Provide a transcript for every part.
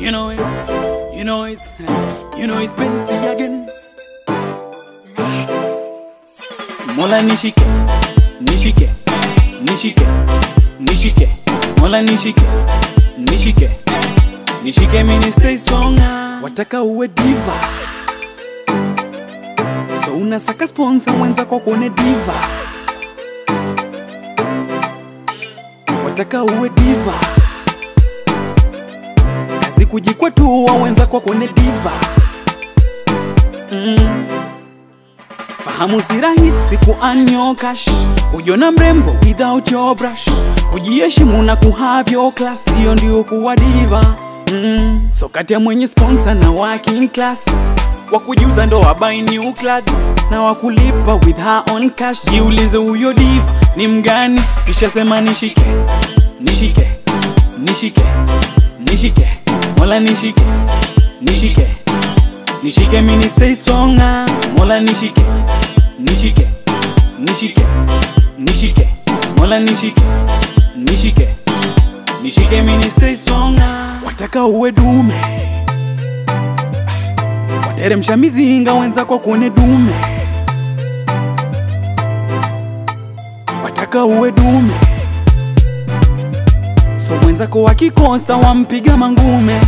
You know it, you know it, you know it's Benzi again. Mola nishike, nishike, nishike, nishike. Mola nishike, nishike, nishike mini stay strong. Wataka uwe diva, so unasaka sponsor mwenza kwa kuone diva. Wataka uwe diva, kazi kujikwatua wenza kwa kuone diva. Mm. Fahamu si rahisi kuanyokash kujiona mrembo without your brush kujiheshimu na kuhave your class hiyo ndio kuwa diva mm. so kati ya mwenye sponsor na working class wa kujiuza ndo wa buy new clothes na wa kulipa with her own cash jiulize huyo diva ni mgani kisha sema nishike nishike nishike nishike mola nishike nishike nishike mini stay strong ah. mola nishike nishike nishike nishike mola nishike nishike nishike mini stay strong ah. wataka uwe dume wateremsha mizinga wenzako kuone dume wataka uwe dume so mwenzako wakikosa wampiga mangume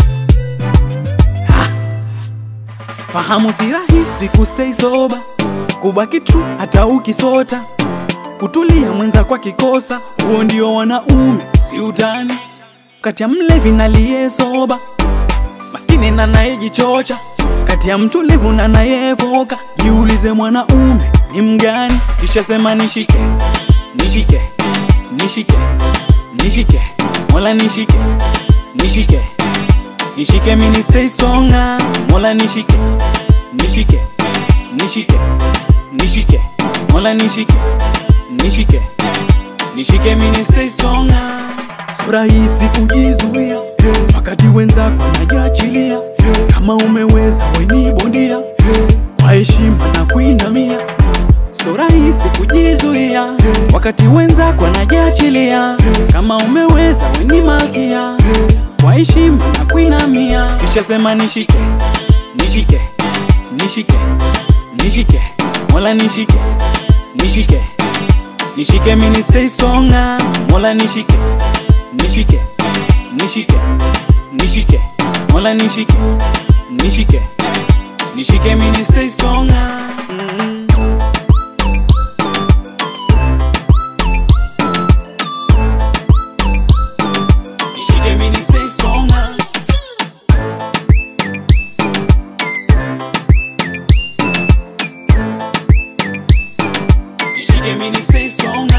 Fahamu si rahisi kustay sober, kubaki true hata ukisota, kutulia mwenza kwa kikosa, huo ndio wanaume, si utani. Kati ya mlevi na liye soba, maskini na nayejichocha, kati ya mtulivu na nayevoka, jiulize mwanaume ni mgani, kisha sema nishike, nishike, nishike, nishike, mola nishike, nishike nishike mini stay strong ah. mola nishike nishike nishike nishike mola nishike nishike nishike mini stay strong ah. so rahisi kujizuia wakati wenzako anajiachilia kama umeweza weni bondia kwa heshima na kuinamia so rahisi kujizuia wakati wenzako anajiachilia kama umeweza weni malkia kwa heshima na kuinamia kisha sema nishike nishike nishike nishike mola nishike nishike nishike mini stay strong ah. mola nishike nishike nishike nishike mola nishike nishike nishike mini stay strong ah. mm. Nishike mini stay strong ah. Nishike mini stay strong